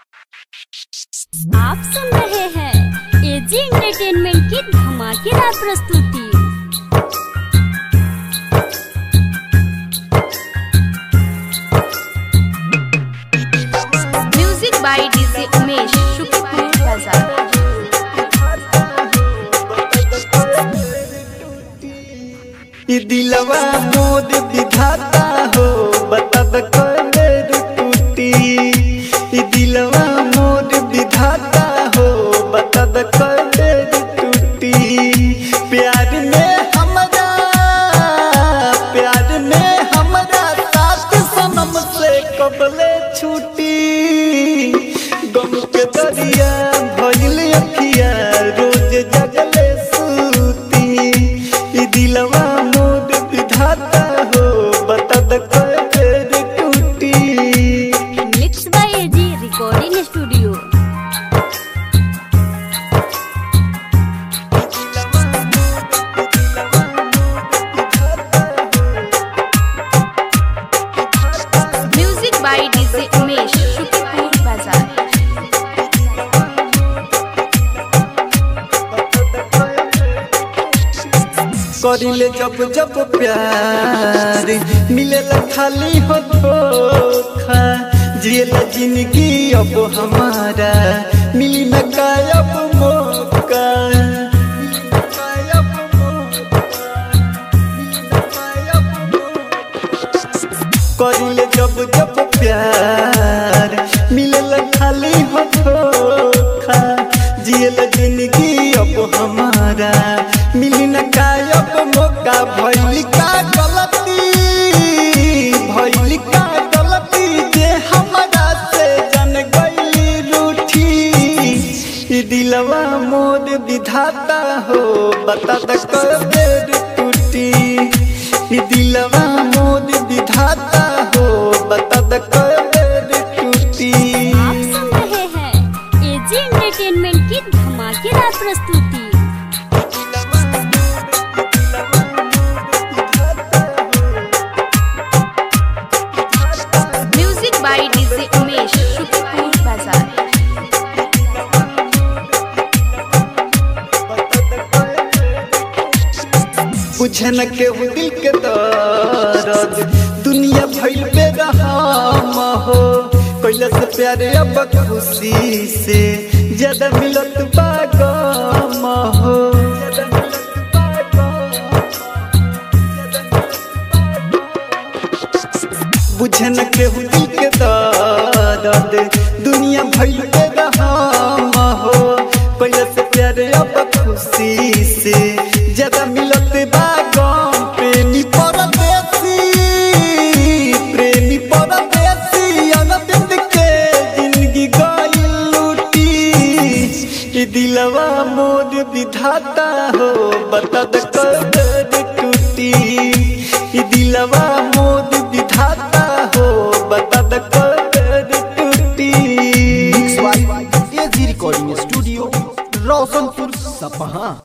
आप सुन रहे हैं एजी एंटरटेनमेंट की धमाकेदार प्रस्तुति म्यूजिक बाय डीजे उमेश शुक्रिया बाजार ई दिलवा मोद विधाता हो बता द कलर टूटी ई दिलवा मोद विधाता हो बता द कलर टूटी प्यार में हमरा प्यार में हमरा साथ सनम से कबले छूटी गम के दरिया भइल अखिया रोज जगले सूती ई दिलवा मोद विधाता हो बता द कलर टूटी mix by AG recording studio music by DJ Umesh शुक्रिया बाजार करिले जब जब प्यार मिलेला खाली हो धोखा जिएला जिंदगी अब हमारा मिली न कायब मौका मिली न कायब मौका, मिली न कायब मौका। करिले जब जब प्यार मिलेला खाली हो धोखा जिएला जिंदगी अब हमारा मिली न कायब मौका भइल का गलती भइल का गलती जे हमरा से जन गइली रूठी ई दिलवा मोर विधाता हो बता द कबेर टूटी ई दिलवा मोर विधाता हो बता द कबेर टूटी आप सुन रहे हैं एजी एंटरटेनमेंट की धमाकेदार प्रस्तुति म्यूजिक बाय डीजे उमेश शुक्रिया बाजार बुझे न केहू दिल के दर्द दुनिया भइल पे रहम हो कैला से प्यारे अब खुशी से ज्यादा मिलत बा गम हो बुझे न केहू दिल के दर्द दुनिया भइल पे रहम हो कैला से प्यारे अब खुशी से ज्यादा मिलत बा गम प्रेमी परदेसी प्रेमी परदेसी अनबिंद के जिंदगी गइल लूटी ई दिलवा मोर विधाता हो बता द कदर टूटी ई दिलवा मोर विधाता हो बता द कदर टूटी एजी रिकॉर्डिंग स्टूडियो रोशनपुर सपहा